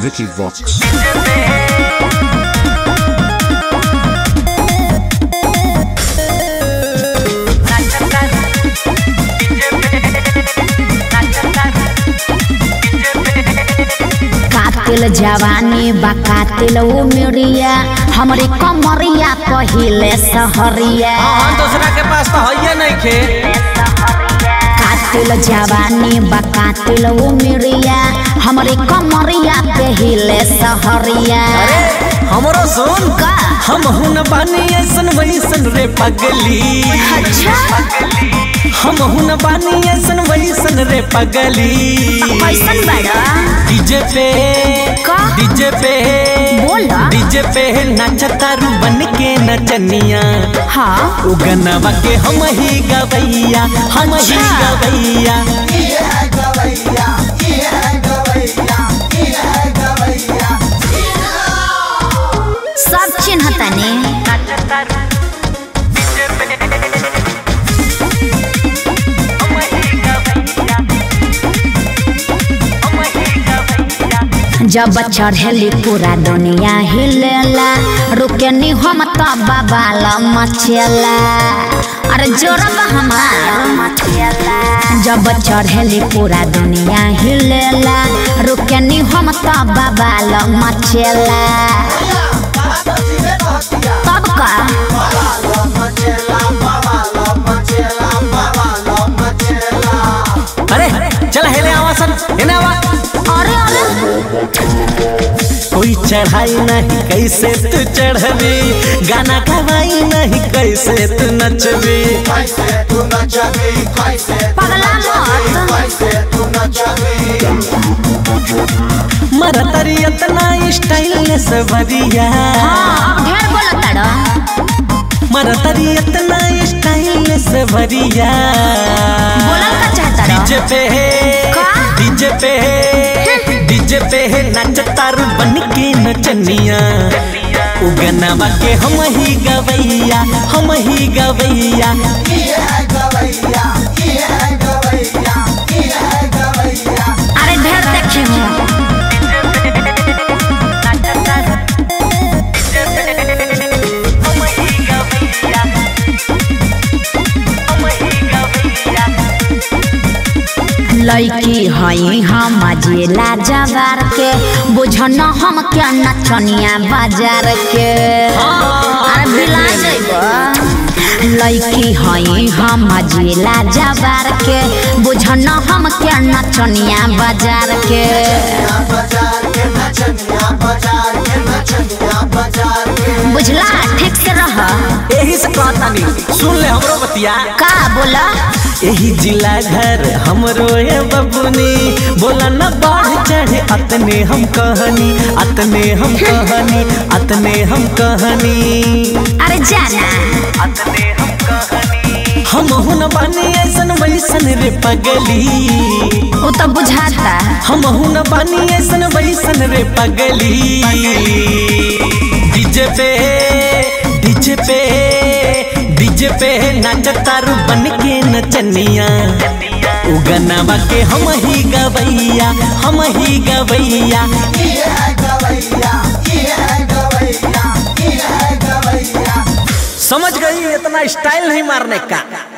Vicky Vox. कातिल जवानी बा कातिल उमरिया हमरे कमरिया पहिले सहरिया हाँ दूसरा के पास तो है नहीं खे कातिल जवानी बा कातिल उमरिया हमरे कमरिया पहिले सहरिया अरे हमरो सुन का हम हुन बानी ऐसन वैसन रे पगली अच्छा हम हुन बानी ऐसन वैसन रे पगली कैसन बड़ा डीजे पे का? डीजे पे बोला। डीजे पे नाचतारू बन के नचनिया हाँ उ गनवा के हम ही गवैया हम ही अच्छा। गवैया सब चिन्ह तने जब चढ़ेली पूरा दुनिया हिलेला रुके नी हम तो बबाल मचेला अरे जोरब हमार जब चढ़ेली पूरा दुनिया हिलेला रुके नी हम तो बबाल मचेला तब का अरे चल हेले आवा सन हेने आवा अरे अरे कोई चढ़ाई नहीं कैसे तू चढ़बी गाना गवाई नहीं कैसे तू नचबी पगला मत मरतरी इतना स्टाइल से भरिया हाँ अब ढेर बोला तड़ा मरतरी इतना स्टाइल से भरिया बोला का चाहता डीजे पे का? डीजे पे डीजे पे नचतारू बन के नचनिया उगनवा के हम ही गवैया हम ही गवैया अरे ढेर देखी हूँ लड़की हई हम जिला जवार के बुझन हम क्या नचनिया बाजार के अरे बिला जइबो लड़की हई हम जिला जवार के बुझन हम क्या नचनिया बाजार के बुझला ठीक से रह यही से कहता नहीं सुन ले हमरो बतिया का बोला यही जिला घर हमरो है बबुनी बोला न बढ़ चढ़े अतने हम कहनी अतने हम कहनी अतने हम कहनी अरे जाना अतने हम कहनी हम हुन बानी ऐसन वैसन रे पगली वो तो बुझाता हम हुन बानी ऐसन वैसन रे पगली डीजे पे डीजे पे डीजे पे नाचतारू बन के नचनिया उगनवा के हम ही गवैया हम ही गवैया समझ गई इतना स्टाइल नहीं मारने का